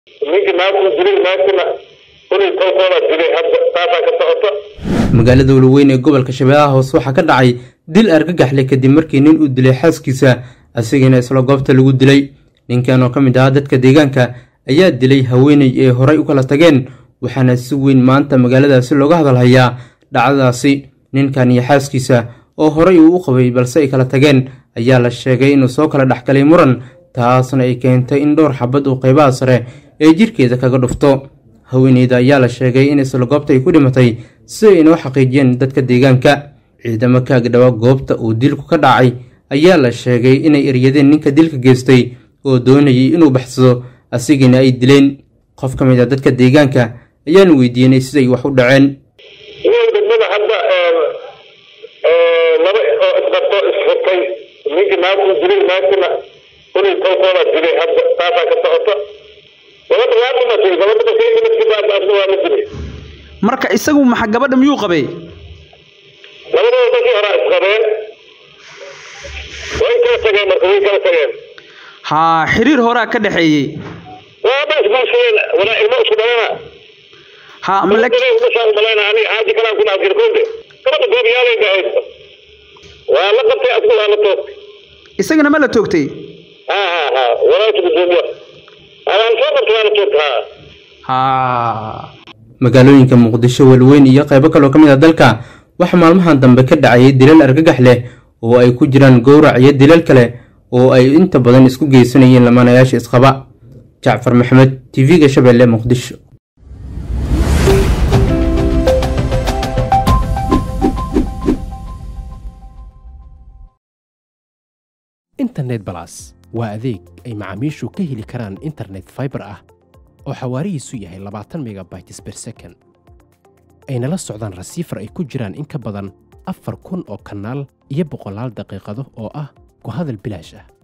ninka naagtuu dilay naagtuna kulay tolkooda dilay hadda taasaa ka socota magaalada walaweyn ee gobolka shabeellaha hoose waxaa ka dhacay dil argagaxle kadib markii nin uu dilay xaaskiisa asigana isla goobta lagu dilay ninkan oo ka mid ahaa dadka deegaanka ayaa dilay haweeney ee horay u kala tageen waxaana si weyn maanta magaaladaasi looga hadalhayaa dhacdadaasi ninkan iyo xaaskiisa oo horay uu u qabay balse ay kala tageen ayaa la sheegay inuu soo kala dhexgalay muran taasna ay keentay in dhowr xabad uu qaybaha sare ee jirkeeda kaga dhufto haweeneyda ayaa la sheegay in isla goobta ay ku dhimatay si ay inoo xaqiijiyeen dadka deegaanka ciidamo ka agdhawa goobta uu dilku ka dhacay ayaa la sheegay inay eryadeen ninka dilka geystay oo doonayay inuu baxsado asigina ay dileen qof ka mid a dadka deegaanka ayaanu weydiinay siday wax u dhaceen degmada hadda laba oo isqabto isfurtay ninka naagtuu dilay naagtuna kulay tolkooda dilay hadda taasaa ka socota gabadha waa dhimatay gabadha markay dhimatay baa asna waa la dilay marka isagu maxa gabadha miyuu qabay labadooda markii horaa isqabeen way kala tageen marka way kala tageen haa xiriir horaa ka dhexeeyey waaba isguursadeen walaa ilmo isku dhalana haa ma lak- umashaan umalayna ani xaaji kalaan ku dhaafjir koonte gabadha goobiyaalay dhahayd waa la qabtay asku waa la toogtay isagana ma la toogtay ha ha ha walaasha gudoomiya adaan soo qabtay waa la toogta ha haa magaalooyinka muqdisho walaweyn iyo qaybo kaloo ka mid ah dalka waxaa maalmahan dambe ka dhacayay dilal argagax leh oo ay ku jiraan gowrac iyo dilal kale oo ay inta badan isku geysanayeen lamaanayaasha isqaba jacfar maxamed tv-ga shabeelle muqdisho internet balas waa adeeg ay macaamiishu ka heli karaan internet fiber ah oo xawaarihiisu yahay labaatan megabytes per second ayna la socdaan rasiifar ay ku jiraan in ka badan afar kun oo kanaal iyo boqolaal daqiiqado oo ah ku hadal bilaash ah